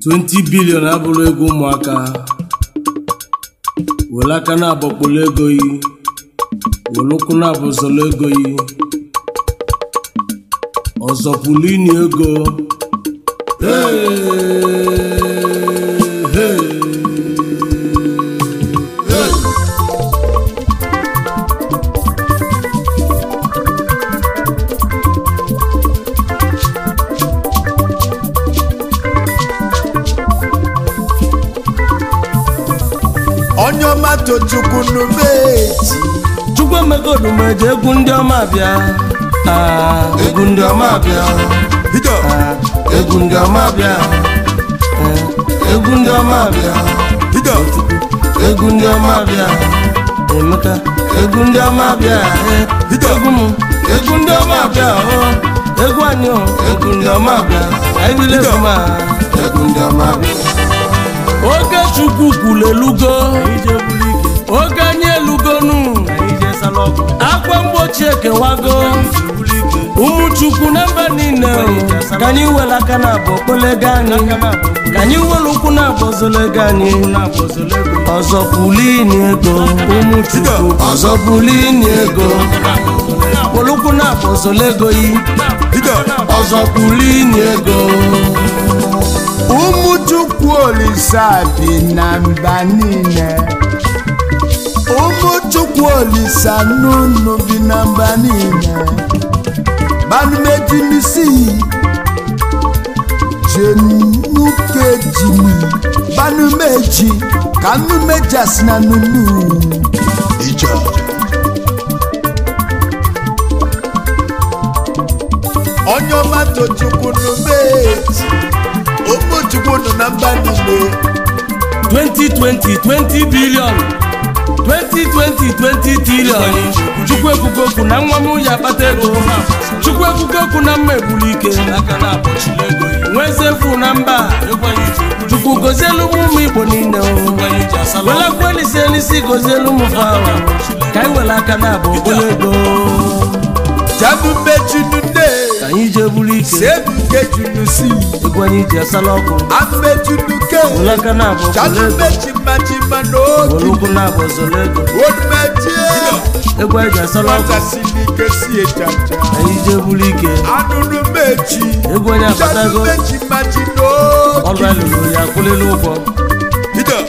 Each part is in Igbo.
20 bilion abụrụ ego ụmụaka were aka na-agbakpolo ego yi were ụkwụ na-abụzọrọ ego yi ọzọ pụlụ ini ego Hey, hey, hey. onye ọma tochukwu n'umeji chukwu emego odumeji egwu ndị ọma bịa Ah, egwu ndị ọma bịa bido Ah, egwu ndị ọma bịa Eh, egwu ndị ọma bịa bido egwu ndị ọma bịa emeka egwu ndị ọma bịa eh, egwu m egwu ndị ọma bịa oh, egwu anyị oh, egwu ndị ọma bịa anyị bile egwu ma egwu ndị ọma bịa oge chukwu kwuru elugo oge anyị elugonu akwa mgbochi ekewago ụmụ chukwu na mba niile o, ka anyị were aka na abụ okpolego anyị ka anyị were ụkwụ na abụ ozolego anyị ọzọ pulini ego ụmụ chukwu ọzọ pulini ego were ụkwụ na abụ ozolego yi bido ọzọ pulini ego ụmụ chukwu olisa bi na mba niile ụmụ chukwu olisa n'ụnụ bi na mba niile banumejimisi jenukejimi banumeji ka nnumejasi na nunu ije onye ọma tochukwu numeji ụmụ chukwu nọ na mba niile 2020 20 billion 2020 20 trillion chukwu ekwugo okwu na nwa m ya akpata ego chukwu ekwugo okwu na mma egburu ike nwezefu na mba chukwu gozielu m ụmụ igbo niile welekwa elisi elisi gozielu m fawa ka anyị were aka na abụ okpolo ego jabumejunune ka anyị jee buru ike sebukejunusi egwu anyị ji asala ọkụ amejunuke were aka na abụ okpolo ego janumejimajima were n'oge ụkwụ na abụ ọzọla ego onumejie egwu anyị ji asala ọkụ nwatasịlike si ejaja anyị jee buru ike anụnụmeji egwu onye akpatago janumejimaji ọrụ n'oge alụrụ ya akwụlịla ụgwọ bido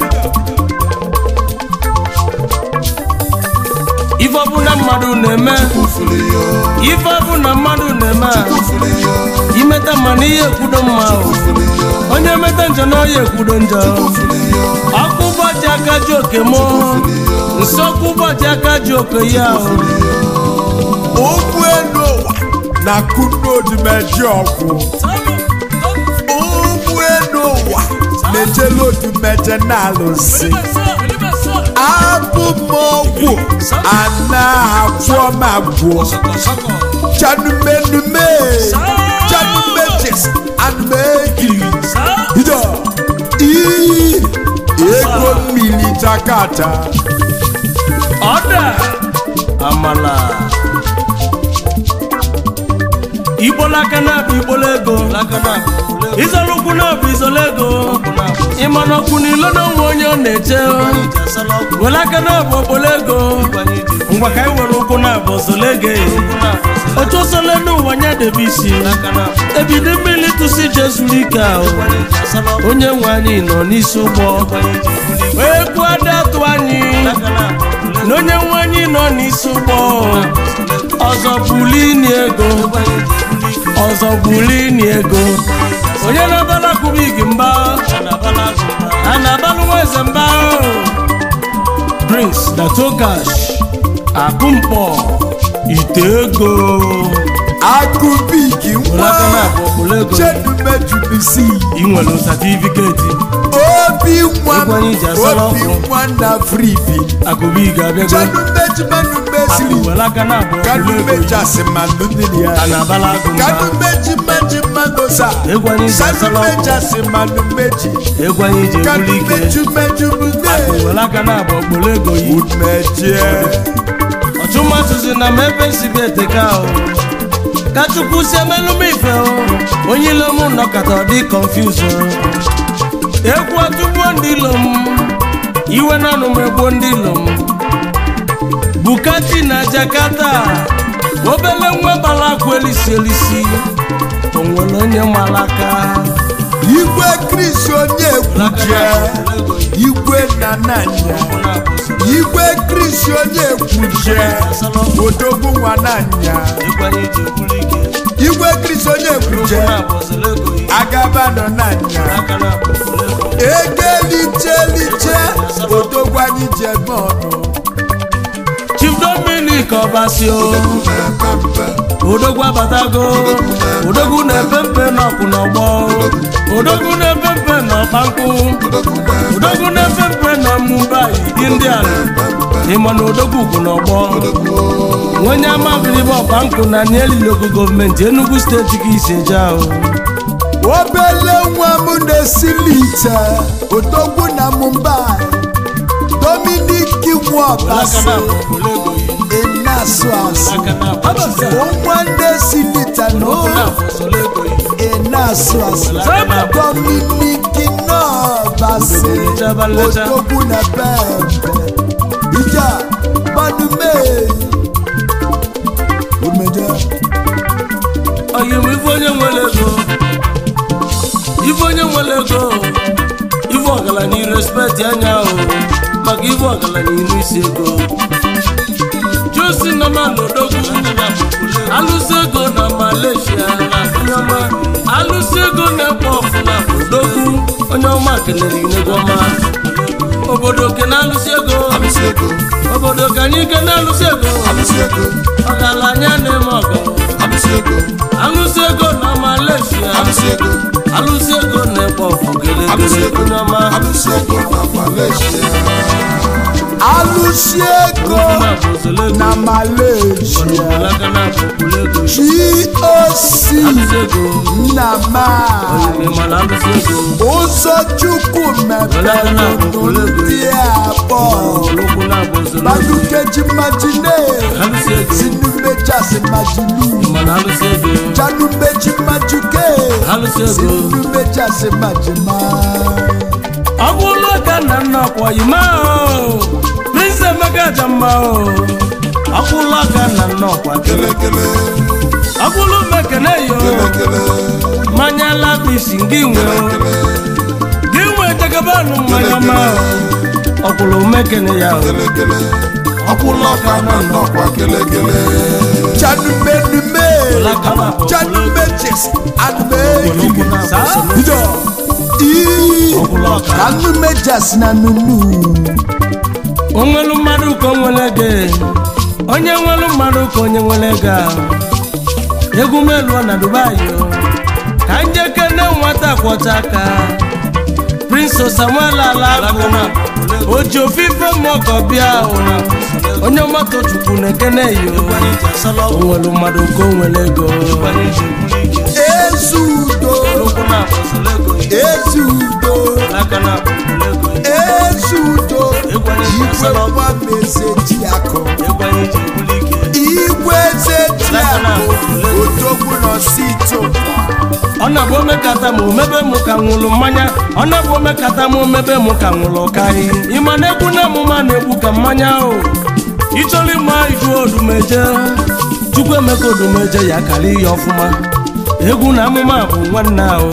ife ọbụla mmadụ na-eme ife ọbụla mmadụ na-eme a, imeta mma na ihe ekwudo mma o. onye meta njọ na ọya ekwudo njọ ọkụ ụbọchị aka ji oke mụ nsọkụ ụbọchị aka ji oke ya o. ụgbọ elu ụwa na kunodumeji ọgwụ ụgbọ elu ụwa na-ejelu odumeje na-alụsị abụ m ọgwụ ana agwọ m agwọ chanumenume chanumejes anumegiri bido ii ego mmiri jakata ọda amala igbola aka na-abụ igbola ego izọrọ ụkwụ na-abụ izọrọ ego ịma na ọkwụ n'ilo na onwe onye ọ na-eche were aka na-abụ okpolo ego ngwa ka anyị were ụkwụ na-abụ ozolo ego otu osole n'ụwa nya debe isi ebido mmiri tụsi jezuru ike ahụ onye nwe anyị nọ n'isi ụgbọ egwu ada atụ anyị na onye nwe anyị nọ n'isi ụgbọ ọzọ bulini ego ọzọ bulini ego onye na-abala kubigi mba a na-abalụ nwa eze mba drinks na togash akụmkpọ ite ego akụbigi were aka nwa na-abụ okpolo ego chedumejubisi ị nwere satifiketi obi nwa Egwu anyị ji asala obi ọkụ. nwa na fribi akụbigi abịago chanumejimenumesiri were aka na-abụ okpolo ego kanumejasi manumili a ya na-abala agụ mba kanumejimejimanosa Egwu anyị ji asala ọkụ. sanumejasi manumeji egwu anyị ji ebuli ike kanumejumejumune were aka na-abụ okpolo ego yi umejie ọchụmatụzi na m ebe nsibe eteka o ka chukwu si emelụ m ife o onye ilo m nọkọta ọ dị confuse o ekwu atụgbuo ndị ilo m iwe na anụ m egbuo ndị ilo m bukati na jakarta obele nwa gbara akwa elisi elisi o nwere onye malaka igwe kris onye ekwuje igwe na nanya igwe kris onye ekwuje odogwu nwa nanya igwe kris onye ekwuje agaba nọ nanya egeliche odogwu anyị ji eme ọnụ chief dominic ọbasio odogwu abatago odogwu na-epe mpe n'ọkụ n'ọgbọ odogwu na-epe mpe n'ọkpankụ odogwu na-epe mpe na mumbai indian ịma na odogwu bụ n'ọgbọ onye amabiribe ọkpankụ na nielilogo gọọmenti enugu steeti ka isi eje ahụ obele nwa m na-esili ite odogwu na mumbai dominik nwọbasi ịna-asụ asụ nwa ndị silita na ịna-asụ asụ dominik nọbasi odogwu na pempe ija gbadume omeje oyim ife onye nwere ego ife onye nwere ego ife ọgaranya irespekt anya o maka ife ọgaranya iru isi ego josi nọma n'odogwu alụsị ego na malaysia nyọma alụsị ego na-ekpo ọfụna odogwu onye ọma kelere inegwu ọma obodo ke na-alụsị ego obodo ka anyị ke na-alụsị ego ọgaranya na-eme ọgọ alụsị ego na malaysia alụsị ego na-ekpo ọfụ gelegele onye ọma alụsi ego na malaysia goc nnama ụzọ chukwu mepere ndị abụọ madukeji majine sinumejasi majinu janumeji majuke sinumejasi majima ọ bụrụ ka nna nna ọkwa yima o prince emeka ja mma o ọ bụrụ ka nna nna ọkwa ọ bụrụ mekene yo mmanya labisi gị nwe o gị nwe jagabanụ mmanya ma ọ bụrụ mekene ya o ọ bụrụ ka nna nna ọkwa janumenume janumejes anumeki ka numejasi na nunu onwelu mmadụ ka o nwere gị onye nwelu mmadụ ka onye nwere gị egwu meluo na dubai o ka njeke ne nwata kwọcha aka prince samuel alakụ oji ofufe mọkọ bịa o onye mmadụ chukwu na-ekene yo onwelu mmadụ ka o nwere ego ezudo ezudo ezudo igwe nwa mezeji akụ igwe zeji akụ odogwu n'osito ọ na-abụ omekata m omebe m ka nwụrụ mmanya ọ na-abụ omekata m omebe m ka nwụrụ karị ịma na egwu na amụma na-egbu ka mmanya ahụ ịchọrọ ịma idu odumeje chukwu emeka odumeje ya karị ihe ọfụma egwu na amụma bụ nwanne ahụ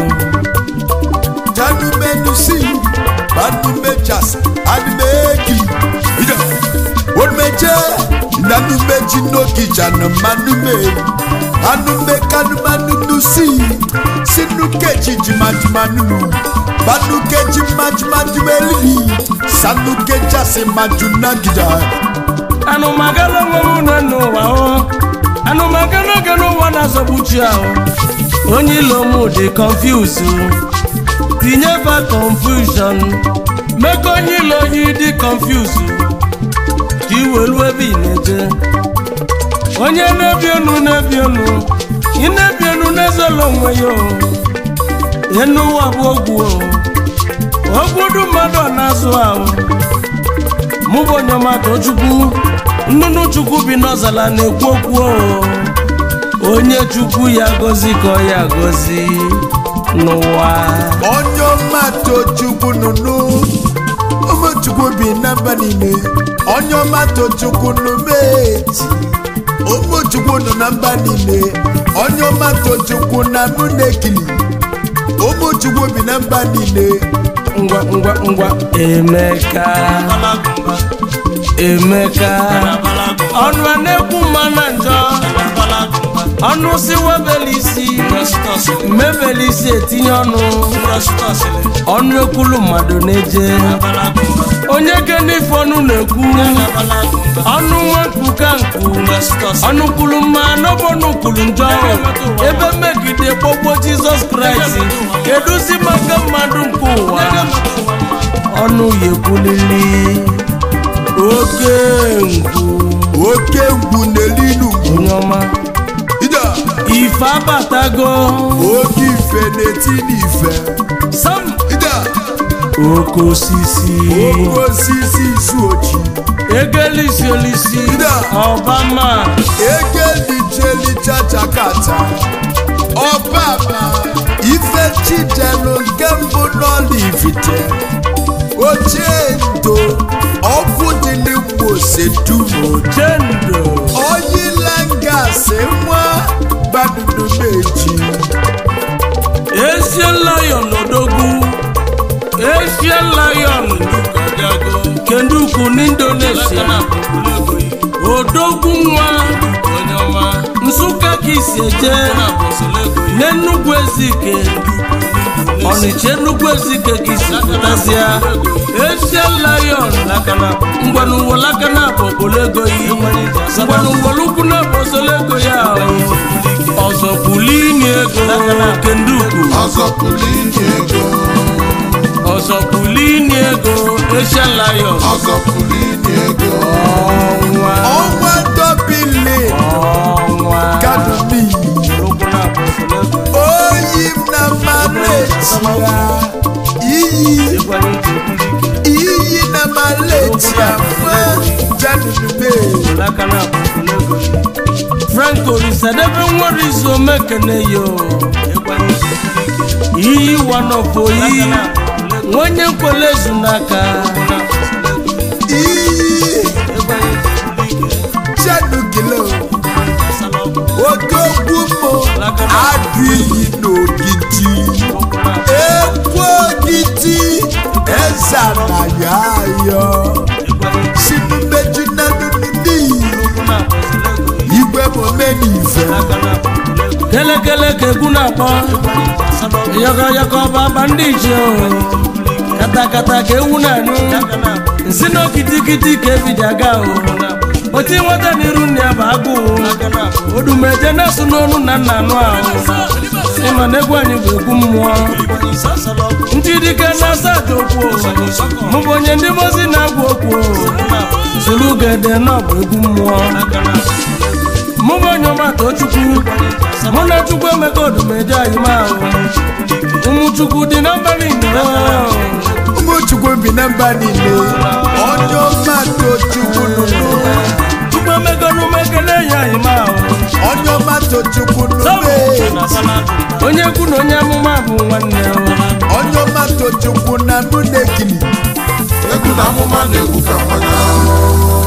janumenusi banumejas anumegi ida onumeje nanumeji n'ogija na manume anumekanumanunusi sinukeji jimajumanunu banukeji majumajumelili sanukejasi majunagida anụmagala nwe m na n'ụwa o anụmagala oge n'ụwa na-azọgbuchi ahụ onye ilo m dị confuse tinye ba confusion mee ka onye ilo onye dị confuse ka iwelu ebe ị na-eje onye na-ebi enu na-ebi enu ị na-ebi enu na-ezolo onwe ya o enu ụwa bụ ogwu o ogbudu mmadụ ọ na-azụ ahụ mụ bụ onye ọmata chukwu nnụnụ chukwu bi n'ọzala na-ekwu okwu o onye chukwu ya gozi ka ọ ya gozi n'ụwa onye ọma tochukwu nụnụ ụmụchukwu bi na mba niile onye ọma tochukwu nụmeti ụmụchukwu nọ na mba niile onye ọma tochukwu na mụ na-ekili ụmụchukwu bi na mba niile ngwa ngwa ngwa emeka emeka ọnụ a na-ekwu mma na njọ ọnụ si webeli isi mebeli isi etinye ọnụ ọnụ ekwulu mmadụ na-eje onye genife ọnụ na-ekwu ọnụ nwekwu ka nkwu ọnụ kwulu mma n'ọbọnụ kwulu njọ ebe mmegide kpọgbo jizọs kraịst kedụzi maka mmadụ nke ụwa ọnụ ya ekwulili oke ngwu oke ngwu n'elinu onye ọma ida ife abatago oke ife na-eti n'ife sam ida oke osisi oke osisi isu ochi egelisi olisi Ida. ọbama egelichelichachakata ọbaba ife chidelu nke mbụ n'olivite ochie ndo ọkụ dị n'igbo sedumo jendo oyilangasị nwa gbadudu meji Asian lion odogwu Asian lion kenduku n'Indonesia odogwu nwa nsụka ka isi eje n'enugwu ezike ọnịcha enugwu ezike ka isi pụtasịa Asian lion ngwanụwolaka na bụ obolego yi ngwanụwolukwu na bụ osolego ya ọzọ pulini ego kenduku ọzọ pụrụ inye ego ọzọ pulini ego Asian lion ọzọ pụrụ inye ego ọnwa ọnwa dobili ọnwa kadumi Ológun náà bọ̀ sọ́lọ́dún. oyi m na maletia iyi Ìgbà ní ìjẹ́kúlíkì. iyi na maletia fún janume Olaka náà bọ̀ sọ́lọ́dún. Frank Olisadebe nwere izu omekene yo. Ìgbà ní ìjẹ́kúlíkì. Iyi wanọpụ oyi. Nwenye nkwele ezu n'aka. iyi Ìgbà ní ìjẹ́kúlíkì. janugilo Salọ́gbọ̀n. odogwu mo adụ iyi n'ogidi Ológun náà bọ̀. ekwu ogidi eze anaghị ayọ Ìgbà ní sinumeju na nunudi Ológun náà bọ̀ sọ́lọ́dún. igwe momenife kelekele ka egwu na-akpọ yọkọyọkọ baba ndị ichie o katakata ka ewu na-anụ nsi na kitikiti ka ebido aga o oti nweta n'iru nne ya bụ agụụ odumeje na-asụ n'onu na nna anụ ahụ ịma na egwu anyị bụ egwu mmụọ ndị dike na-asa aja okwu o. mụ bụ onye ndị mozi na-agwa okwu o. soro ugede na ọ bụ egwu mmụọ mụ bụ onye ọmata chukwu mụ na chukwu emeka odumeje anyị ma ahụ ụmụ chukwu dị na mba niile ụmụchukwu bi na mba niile onye ọma tochukwu nụnụ chukwu emeka n'ume ekele ya anyị ma ahụ onye ọma tochukwu Samu. nụme onye kwu na onye amụma bụ nwanne ya onye ọma tochukwu na mụ na-ekili egwu na amụma na-egwu ka mmanya